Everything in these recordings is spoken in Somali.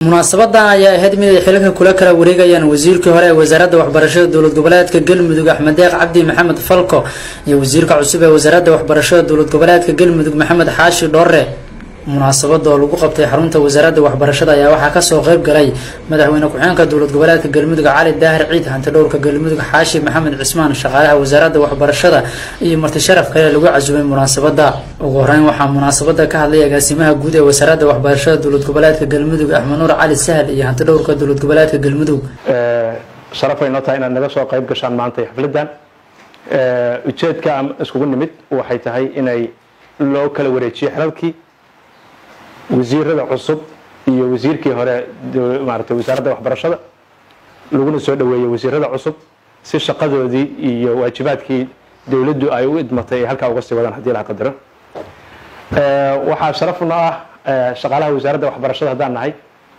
munaasabadan ayaa ahayd mid ay xilka kula kala wareegayaan wasiirkii hore ee wasaaradda waxbarashada dowlad goboleedka galmudug axmed deeq cabdi maxamed falko iyo wasiirka cusub ee wasaaradda waxbarashada dowlad goboleedka galmudug maxamed xaashi dhoore munaasabada oo lagu qabtay xarunta wasaaradda waxbarashada ayaa waxaa kasoo qeyb galay madaxweyne ku-xeenka dowlad goboleedka galmudug cali daahir ciid hantidhowrka galmudug xaashi maxamed cismaan shaqaalaha wasaaradda waxbarashada iyo marti sharaf kale lagu casubay munaasabada ugu horeyn waxaa munaasabada ka hadlay agaasimaha guud ee wasaaradda waxbarashada dowlad goboleedka galmudug axmed nuur cali sahal iyo hantidhowrka dowlad goboleedka galmudug sharaf ay noo tahay inaad naga soo qayb gashaan maanta xafladan ujeedka aan iskugu nimid waxay tahay inay loo kala wareejiyo xelalkii wasiirada cusub iyo wasiirkii hore maarata wasaaradda waxbarashada laguna soo dhaweeyey wasiirada cusub si shaqadoodii iyo waajibaadkii dowladdu ay u idmatay ay halkaa uga sii wadaan haddii laha qadaro waxaa sharafna ah shaqaalaha wasaaradda waxbarashada haddaan nahay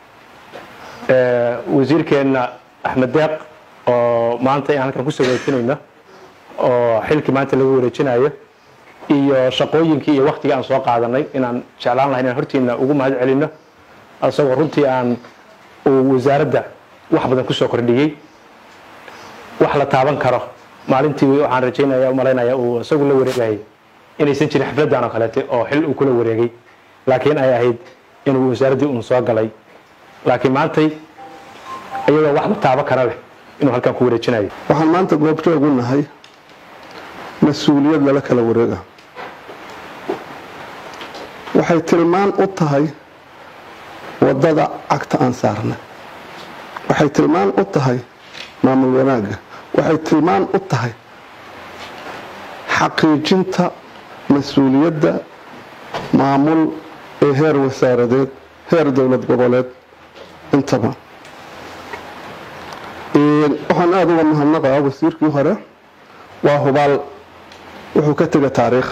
wasiirkeenna axmed deeq oo maanta aan halkan kusoo wareejinayno oo xilkii maanta lagu wareejinayo iyo shaqooyinkii iyo waktigii aan soo qaadanay inaan jeclaan lahay inaan hortiina ugu mahad celino isagoo runtii aan uu wasaaradda wax badan kusoo kordhiyey wax la taaban karo maalintii waxaan rajaynaya umalaynaya uu isagu la wareegayay inaysan jirin xafladan oo kaleete oo xil uu kula wareegay laakiin ay ahayd inuu wasaaraddii uun soo galay laakiin maantay iyadoo wax la taaban kara leh inuu halkan ku wareejinayo waxaan maanta goobjoog u nahay mas-uuliyad lala kala wareega waxay tilmaan u tahay wadada cagta aan saarna waxay tilmaan u tahay maamul wanaagga waxay tilmaan u tahay xaqiijinta mas-uuliyadda maamul ee heer wasaaradeed heer dowlad goboleed intaba waxaan aada uga mahadnaqaa wasiirkii hore waa hubaal wuxuu ka tega taariikh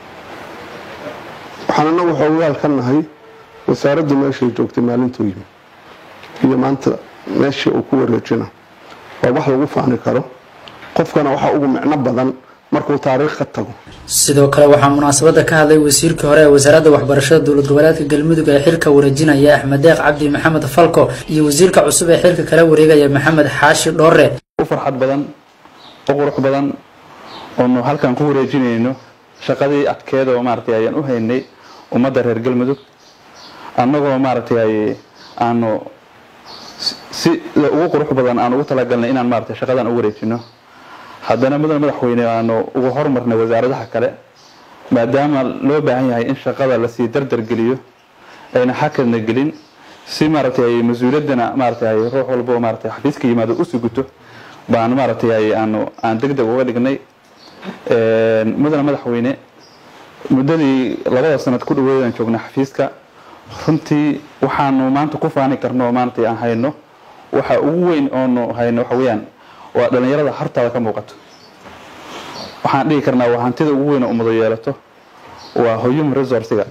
waxaan anagu xoogaal ka nahay wasaaraddu meeshay joogtay maalintuu yimi iyo maanta meeshii uu ku wareejina waa wax lagu faani karo qofkana waxaa ugu micno badan markuu taariikh ka tago sidoo kale waxaa munaasabada ka hadlay wasiirkii hore ee wasaaradda waxbarashada dowlad goboleedka galmudug ee xilka wareejinaya axmed deeq cabdi maxamed falko iyo wasiirka cusub ee xilka kala wareegaya maxamed xaashi dhoore u farxad badan u qurux badan oonu halkan ku wareejinayno shaqadii adkeeda oo maaragtay ayaan u haynay ummadda reer galmudug annagoo maaragtay aanu si ugu qurux badan aan ugu talagalnay inaan maaragtay shaqadan u wareejino haddana mudan madaxweyne aanu ugu horumarnay wasaaradaha kale maadaama loo baahan yahay in shaqada lasii dardar geliyo ayna xakadna gelin si maaragtay mas-uuliyaddana maaragtay ruux walbo maaragtay xafiiska yimaado u suguto baan maaragtay aanu aan deg deg uga dhignay mudana madaxweyne muddadii labada sanad ku dhaweydaan joogna xafiiska runtii waxaanu maanta ku faani karno maanta aan hayno waxa ugu weyn oonu hayno waxa weeyaan waa dhalinyarada hartaada ka muuqato waxaan dhihi karnaa waa hantida ugu weyn oo ummado yeelato waa human resourciga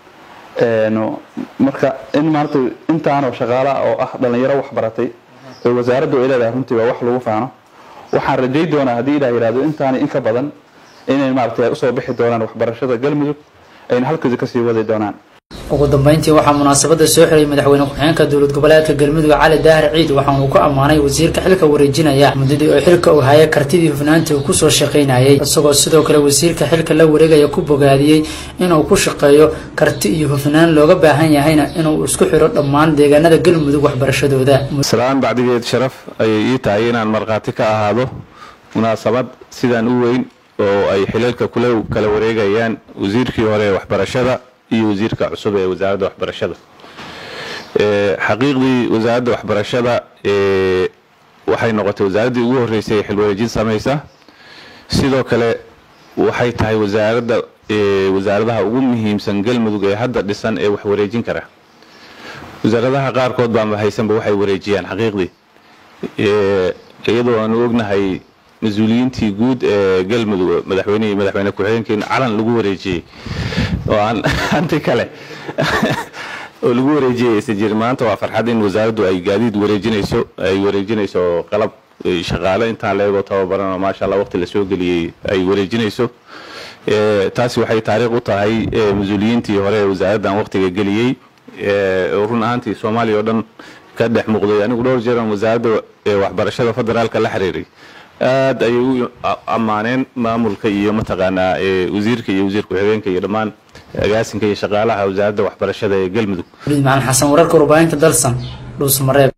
marka in maanta intaanoo shaqaala oo ah dhalinyaro wax baratay oo wasaaraddu ay leedahay runtii waa wax lagu faano waxaan rajay doonaa haddii ilah yihahdo intaani in ka badan inay maaragtay usoo bixi doonaan waxbarashada galmudug ayna halkooda kasii wadi doonaan ugu dambeyntii waxaa munaasabada soo xiray madaxweyne ku-xeenka dowlad goboleedka galmudug cali daahir ciid waxaan uu ku ammaanay wasiirka xilka wareejinaya muddadii oo xilka uu haya kartidii hufnaantii uu kusoo shaqaynayay isagoo sidoo kale wasiirka xilka la wareegaya ku bogaadiyey inuu ku shaqeeyo karti iyo hufnaan looga baahan yahayna inuu isku xiro dhammaan deegaanada galmudug waxbarashadooda salaan bacdigeed sharaf ayay ii tahay inaan markhaati ka ahaado munaasabad sidaan u weyn oo ay xilalka kula kala wareegayaan wasiirkii hore ee waxbarashada iyo wasiirka cusub ee wasaaradda waxbarashada xaqiiqdii wasaaradda waxbarashada waxay noqotay wasaaraddii ugu horreysay ee xilwareejin samaysa sidoo kale waxay tahay wasaaradda wasaaradaha ugu muhiimsan galmudug ee hadda dhisan ee wax wareejin kara wasaaradaha qaarkood baanba haysanba waxay wareejiyaan xaqiiqdii iyadoo aanu ognahay mas-uuliyiintii guud ee galmudug madaxweynihii madaxweyne ku-xigeenkii calan lagu wareejiyey oo aan hanti kale oo lagu wareejiyay aysan jirin maanta waa farxad in wasaaraddu ay gaadiid wareejinayso ay wareejinayso qalab shaqaale intaan leegoo tababaran oo maasha allah waqti lasoo geliyey ay wareejinayso taasi waxay taariikh u tahay mas-uuliyiintii hore ee wasaaraddan waqtiga geliyey oo run ahaantii soomaaliya oo dhan ka dhex muuqday anigu dhowr jeeran wasaaradda waxbarashada federaalka la xiriiray aad ayay u ammaaneen maamulka iyo mataqaanaa wasiirka iyo wasiir ku-xigeenka iyo dhammaan agaasinka iyo shaqaalaha wasaaradda waxbarashada ee galmudug waliid macalin xasan wararka warbaahinta dalsan dhuusmareeb